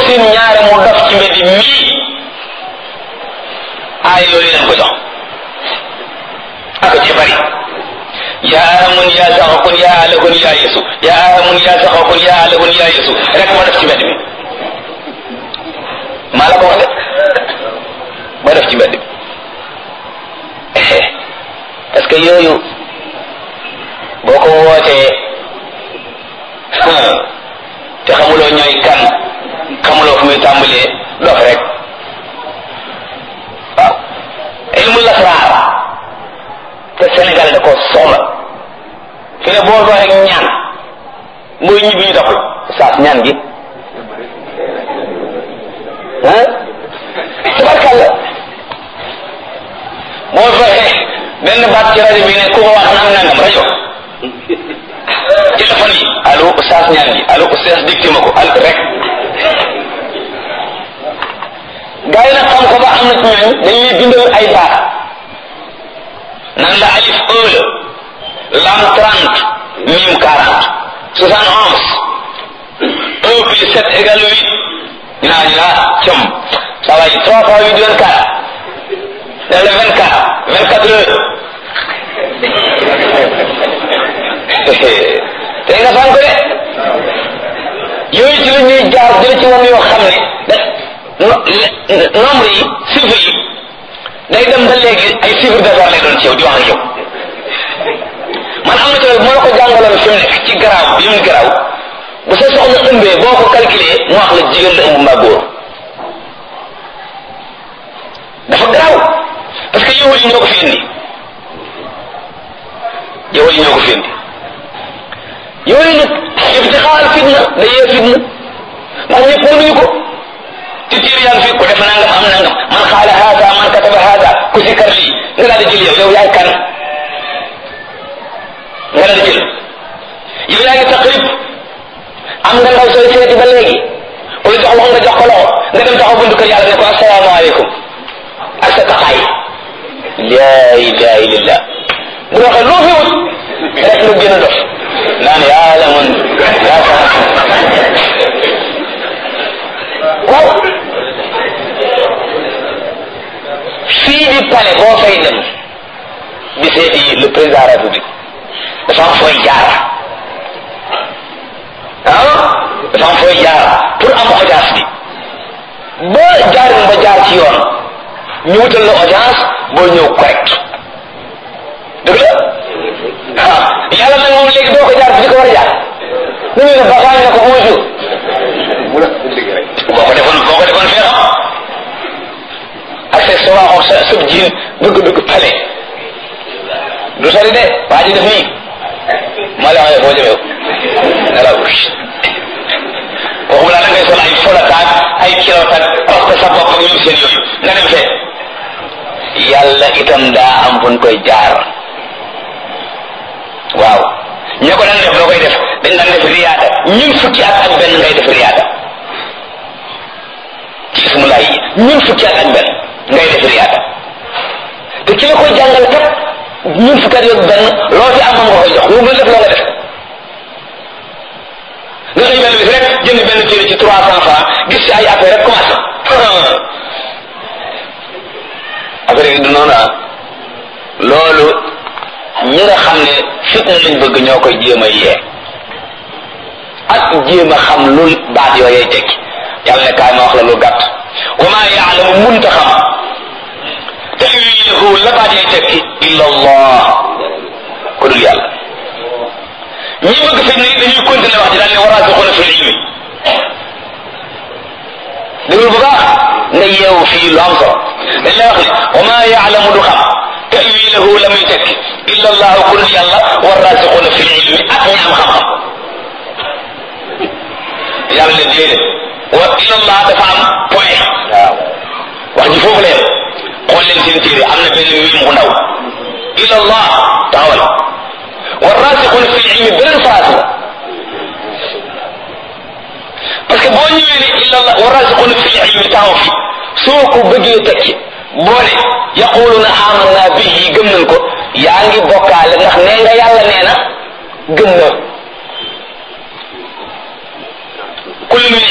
seen ñaare mu dof ci mbedd mii aay loolu leen ko jox ak ci bari yaa amun yaa saxakun yaa alakun yaa yesu yaa amun yaa saxakun yaa alakun yaa yesu rek moo def ci mbedd mi maa la ko wax de moo def ci mbedd mi parce que yooyu boo ko wootee te xamuloo ñooy kan xamuloo fu muy tàmbalee dof rek waaw ilmu lasraar te Sénégal da ko soxla fi ne boo doxee ñaan mooy ñibbi ñu doxul saas ñaan gi ah tabarkàlla boo doxee benn baat ci rajo bi ne ku ko wax nang nangam rajo téléphone yi allo saas ñaan gi allo saas dicté ma ko al rek gaa yi nag xam ko ba am na ci ñooñ dañuy bindal ay baat nan la alif un la lam trente mim quarante soixante onze un plus sept égale huit ñu naa ñu naa com ça va trois fois huit vingt quatre dans le vingt quatre vingt quatre heures te nga fan ko de yooyu ci la ñuy jaar jële ci woon yoo xam ne da nombre yi chiffre yi day dem ba léegi ay chiffre d'affaires lay doon ci yow di wax ak yow man am na ci moo la ko jàngaloon fi mu nekk ci garaaw bi mu garaaw bu sa soxna ëmbee boo ko calculé mu wax la jigéen la ëmb mbaa góor dafa garaaw parce que yow yi ñoo ko fi indi yow yi ñoo ko fi indi yooyu nag ibtixaal fitna da yee fitna ndax ñëpp mënuñu ko ci tiir yaa ngi fi ku def nangam am nangam man xaala haada man kataba haada ku si kar lii nga daal di jël yow yow yaay kan nga daal di jël yow yaa ngi taqrib am nga ndaw sooy seeti ba léegi ku la jox loxo nga jox ko loxo nga dem taxaw buntu kër yàlla ne ko asalaamaaleykum ak sa taxaay laa ilaha illallah bu waxee loo fi wut rek nga gën a dof naan yàlla man yaa waaw fii di palais boo fay dem di seeti le président de la république dafa am fooy jaar ah dafa am fooy jaar pour am audience bi ba jaarin ba jaar ci yoon ñu wutal la audience boo ñëw correct dëgg la ah yàlla nag moom léegi doo ko jaar fi ko war a jaar nu ñu ne baxaañ na ko bonjour boo ko defoon boo ko defoon fee xam ak sa sa waaxoon sa sëb jiin bëgg dugg pale du sori de waa ji def nii maa la waxee foo jëmee nelaw waxuma laa da ngay sol ay folataak ay kilotaak parce que sa bopp ak ñoom seen yooyu nga dem fee yàlla itam daa am fu ñu koy jaar waaw ña ko daan def loo koy def dañ daan def riyaada ñun fukki at ak benn ngay def riyaada ci ismulaay yi ñun fukki at ak benn ngay def riyaada te ki la koy jàngal kat ñun fukki at ak benn loo ci am moom nga koy jox lu mu def loo nga def nga xëy benn bis rek jënd benn téere ci trois cent francs gis ci ay affaire rek commencé affaire yi du noonu ah loolu ñi nga xam ne fitna lañ bëgg ñoo koy jéem a yee ak jéem a xam lu baat yooyee tekki yàlla ne kaay ma wax la lu gàtt wa maa yaalamu munta xam tawilahu la baat yee tekki illa allah ku dul yàlla ñi bëgg fitna yi dañuy continuer wax ji daal ne waraasixuuna fil ilmi déglu bu baax nga yeewu fii lu am solo dañ lay wax ne wa maa yaalamu du xam tawilahu la muy tekki illa allah ku dul yàlla waraasixuuna fil ilmi ak ñi am xam-xam yàlla leen déedéet wa illa allah dafa am point waaw wax ji foofu la yem xool leen seen téere am na benn miim bu ndaw illa allah taxawal waraasixuuna fil ilmi beneen phrase la parce que boo ñëwee ne illa allah waraasixuuna fil ilmi taxaw fi soo ko bëggee tekki boo ne yaquluna amanna bihi gëm nañ ko yaa ngi bokkaale ndax nee nga yàlla nee na gëm na kullu min